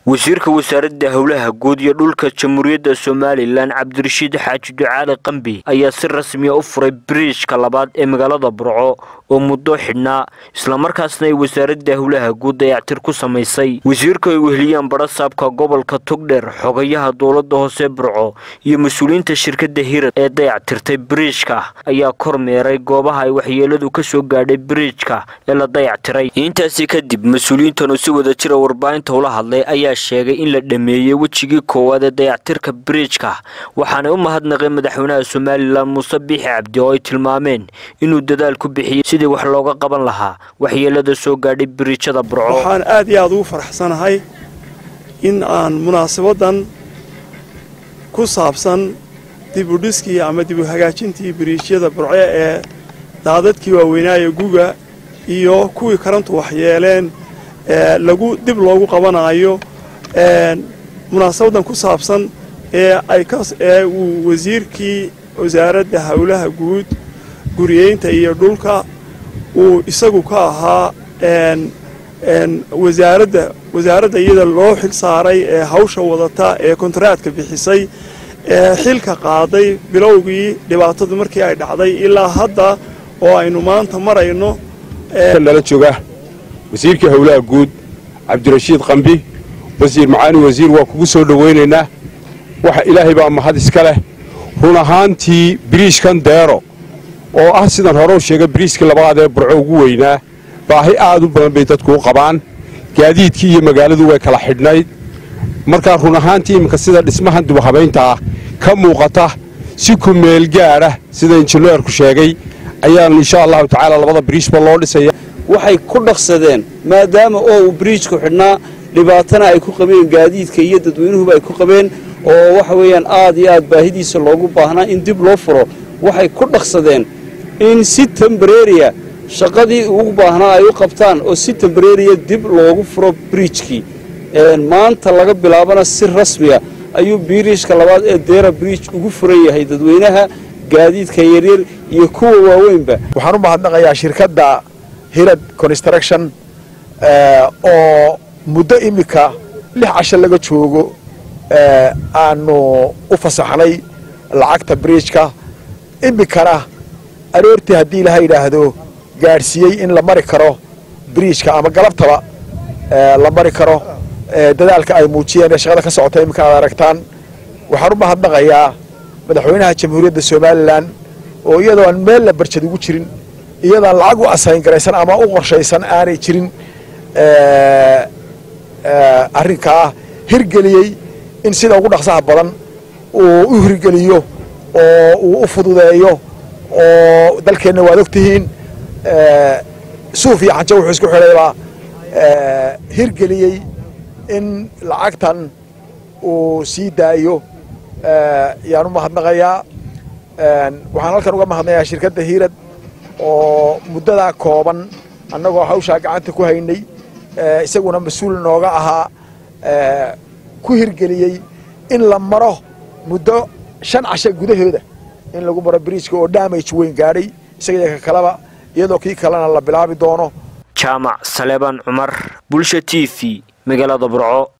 wasiirka wasaaradda howlaha guud iyo dhulka jamhuuriyadda somalilan cabdirashiid xaaji ducaale qambi ayaa si rasmiya u furay biriijka labaad ee magaalada burco oo muddo xidhnaa islamarkaasna ay wasaaradda howlaha guud dayactir ku samaysay wasiirka ay weheliyaan barasaabka gobolka togdheer xogayaha dowladda hoose burco iyo mas-uuliyiinta shirkadda hirad ee dayactirtay biriijka ayaa kormeeray goobaha ay waxyeeladu ka soo gaadhay biriijka ee la dayactiray intaasi kadib mas-uuliyiintan oo si wada jira warbaahinta ula hadlay ayaa sheegay in la dhameeyey wejigii koowaad ee dayactirka biriijka waxaanay u mahadnaqeen madaxweynaha somalilan muuse biixi cabdi oo ay tilmaameen inuu dadaal ku bixiyey sidii wax looga qaban lahaa waxyeelada soo gaadhay biriijada burco waxaan aad iyo aad ugu faraxsanahay in aan munaasabadan ku saabsan dibudhiskii ama dibu hagaajintii biriijyada burco ee daadadkii waaweynaaye guga iyo kuwii karantu waxyeeleen lagu dib loogu qabanaayo munaasabadan ku saabsan ee uu wasiirkii wasaaradda howlaha guud guriyeynta iyo dhulka uu isagu ka ahaa wasaaradda wasaaradda iyada loo xil saaray ee hawsha wadata ee kontaraadka bixisay ee xilka qaaday bilowgii dhibaatadu markii ay dhacday ilaa hadda oo aynu maanta marayno nala jooga wasiirkii howlaha guud cabdirashiid qambi wasiir macaani wasiir waa kugu soo dhowaynaynaa waxa ilaahay baa mahad iska leh run ahaantii biriishkan deero oo ah sidan hore u sheegay biriishkii labaad ee burco ugu weynaa baahi aad u badan bay dadku u qabaan gaadiidkii iyo magaaladu way kala xidhnayd markaa run ahaantii iminka sida dhismahan dubahabaynta ah ka muuqata si ku meel gaadha sida injineerku sheegay ayaan insha allahu tacaala labada biriishba loo dhisaya waxay ku dhaqsadeen maadaama oo uu biriijku xidhnaa dhibaatana ay ku qabeen gaadiidka iyo dadweynuhuba ay ku qabeen oo waxa weeyaan aad iyo aad baahidiisa loogu baahnaa in dib loo furo waxay ku dhaqsadeen in si tembareeriya shaqadii ugu baahnaa ay u qabtaan oo si tembareeriya dib loogu furo biriijkii maanta laga bilaabana si rasmiya ayuu biriijka labaad ee deera biriij ugu furan yahay dadweynaha gaadiidka yaryar iyo kuwa waaweynba waxaan u mahadnaqayaa shirkadda hirad construction oo muddo iminka lix casho laga joogo aanu u fasaxnay lacagta biriijka iminkana aroortii haddii laha yidhaahdo gaadhsiiyey in la mari karo biriijka ama galabtaba la mari karo dadaalka ay muujiyeen ee shaqada ka socota iminka aad aragtaan waxaan u mahadnaqayaa madaxweynaha jamhuuriyadda somalilan oo iyadoo aan meel la barjad ugu jirin iyadaan lacag u asayn garaysan ama u qorshaysan aanay jirin arrinkaa hirgeliyey in sida ugu dhaqsaha badan uu u hirgeliyo oo uu u fududeeyo oo dalkeenna waad og tihiin suuf iyo xanjo wuxuu isku xidhaybaa hirgeliyey in lacagtan uu sii daayo yaan u mahadnaqayaa waxaan halkan uga mahadnayaa shirkadda hiirad oo muddadaa kooban annagoo hawshaa gacanta ku haynay isaguna mas-uul nooga ahaa ku hirgeliyey in la maro muddo shan casho gudahooda in lagu maro biriijka oo damage weyn gaadhay isaga ka kaleba iyadoo kii kalena la bilaabi doono jaamac saleebaan cumar bulsha t v magaalada burco